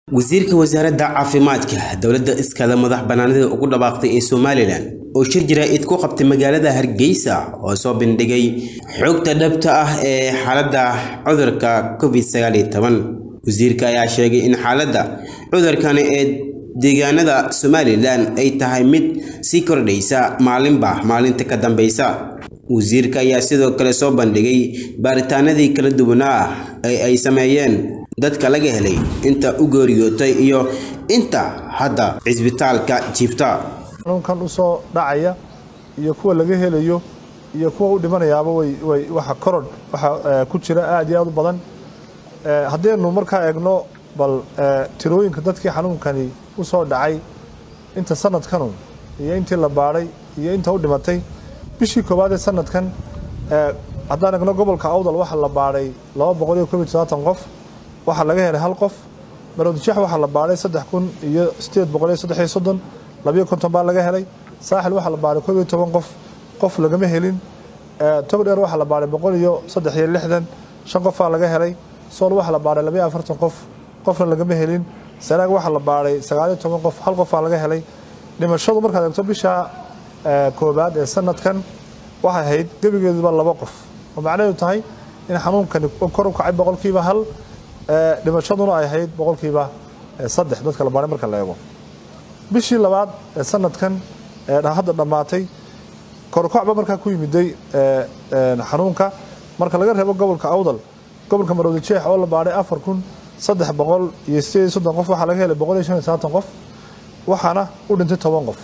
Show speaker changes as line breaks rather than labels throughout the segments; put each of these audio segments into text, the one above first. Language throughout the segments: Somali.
wasiirka wasaaradda caafimaadka dowladda iskada madax bannaanida ugu dhawaaqday ee somalilan oo shir jaraa'id ku qabtay magaalada hargeysa oo soo bandhigay xogta dhabta ah ee xaaladda cudurka covid sagaal iyo toban wasiirka ayaa sheegay in xaaladda cudurkani ee deegaanada somalilan ay tahay mid sii kordhaysa maalinba maalinta ka dambeysa wasiirka ayaa sidoo kale soo bandhigay baaritaanadii kala duwanaa ee ay sameeyeen dadka laga helay inta u geeriyootay iyo inta hadda cisbitaalka jiifta
xanuunkan u soo dhacaya iyo kuwa laga helayo iyo kuwa u dhimanayaaba way waxa korodh waxa ku jira aad iyo aad u badan haddaynu markaa eegno bal tirooyinka dadkii xanuunkani u soo dhacay inta sanadkanu iyo intii la baadhay iyo inta u dhimatay bishii koowaad ee sanadkan haddaan eegno gobolka awdal waxaa la baadhay laba boqol iyo koob iyo todobaatan qof waxaa laga helay hal qof maroodijeex waxaa la baadhay saddex kun iyo sideed boqol iyo saddex iyo soddon labiyo konton baa laga helay saaxil waxaa la baadhay koob iyo toban qof qof lagama helin togdheer waxaa la baadhay boqol iyo saddex iyo lixdan shan qofaa laga helay sool waxaa la baadhay labiyo afartan qof qofna lagama helin sanaag waxaa la baadhay sagaaliyo toban qof hal qofaa laga helay dhimashadu markaad eegto bisha koobaad ee sanadkan waxay ahayd gebigeeduba laba qof oo macnaheedu tahay in xanuunkani kor u kacay boqolkiiba hal dhimashaduna ay ahayd boqolkiiba saddex dadka la baadhay marka la eego bishii labaad ee sanadkan ee hadda dhammaatay korkocba markaa ku yimiday xanuunka marka laga reebo gobolka awdal gobolka maroodi jeex oo la baadhay afar kun saddex boqol iyo sideed iyo soddon qof waxaa laga helay boqol iyo shan iyo sabaatan qof waxaana u dhintay toban qof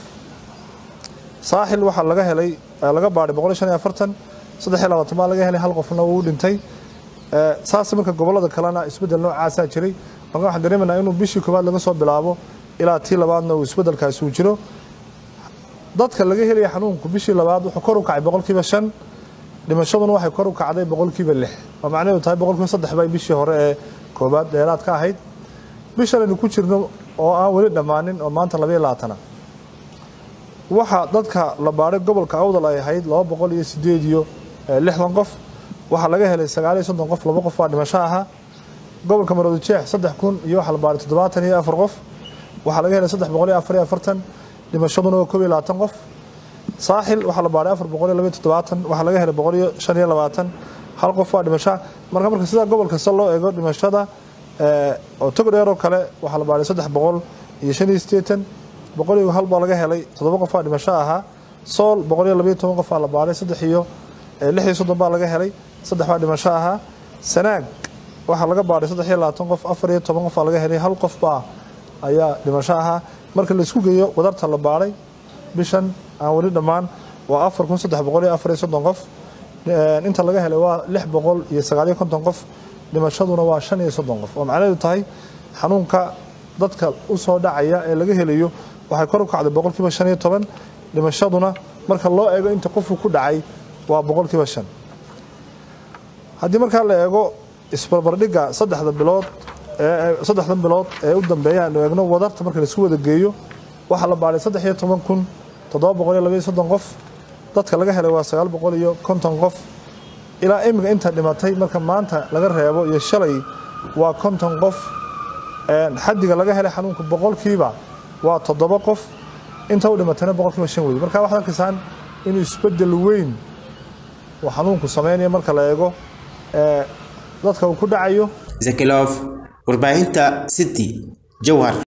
saaxil waxaa laga helay laga baadhay boqol iyo shan iyo afartan saddex iyo labaatan baa laga helay hal qofna uu dhintay saas marka gobolada kalena isbeddel noocaasaa jiray marka waxaan dareemaynaa inuu bishii koowaad laga soo bilaabo ilaa tii labaadna uu isbeddelkaasi uu jiro dadka laga helaya xanuunku bishii labaad wuxuu kor u kacay boqolkiiba shan dhimashaduna waxay kor u kacday boqolkiiba lix oo macnaheedu tahay boqolkiiba saddex bay bishii hore ee koobaad dheeraad ka ahayd bishan aynu ku jirno oo aan weli dhammaanin oo maanta labayo labaatana waxaa dadka la baadhay gobolka awdal ay ahayd laba boqol iyo sideed iyo lixdan qof waxaa laga helay sagaal iyo soddon qof laba qof baa dhimasho ahaa gobolka maroodi jeex saddex kun iyo waxaa la baadhay toddobaatan iyo afar qof waxaa laga helay saddex boqol iyo afar iyo afartan dhimashaduna waa koob iyo labaatan qof saaxil waxaa la baadhay afar boqol iyo labaiyo toddobaatan waxaa laga helay boqol iyo shan iyo labaatan hal qof waa dhimasho marka marka sidaa gobol kasta loo eego dhimashada oo togdheer oo kale waxaa la baadhay saddex boqol iyo shan iyo siddeetan boqol iyo hal baa laga helay toddoba qof baa dhimasho ahaa sool boqol iyo labaiyo toban qof baa la baadhay saddex iyo lix iyo soddon baa laga helay saddex baa dhimasho ahaa sanaag waxaa laga baadhay saddex iyo labaatan qof afar iyo toban qof baa laga helay hal qof baa ayaa dhimasho ahaa marka laisku geeyo wadarta la baadhay bishan aan weli dhammaan waa afar kun saddex boqol iyo afar iyo soddon qof inta laga helay waa lix boqol iyo sagaaliyo konton qof dhimashaduna waa shan iyo soddon qof oo macnaheedu tahay xanuunka dadka u soo dhacaya ee laga helayo waxay kor u kacday boqolkiiba shan iyo toban dhimashaduna marka loo eego inta qofku ku dhacay waa boqolkiiba shan haddii markaa la eego isbarbardhigga saddexda bilood saddexdan bilood ee u dambeeya aanu eegno wadarta marka laisku wada geeyo waxaa la baadhay saddex iyo toban kun toddoba boqol iyo labaiyo soddon qof dadka laga helay waa sagaal boqol iyo konton qof ilaa iminka inta dhimatay marka maanta laga reebo iyo shalay waa konton qof xaddiga laga helay xanuunka boqolkiiba waa toddoba qof inta u dhimatayna boqolkiiba shan wey marka waxaad arkaysaan inuu isbeddel weyn uu xanuunku sameynaya marka la eego dadka uu ku dhacayo
zakilov warbaahinta city jowhar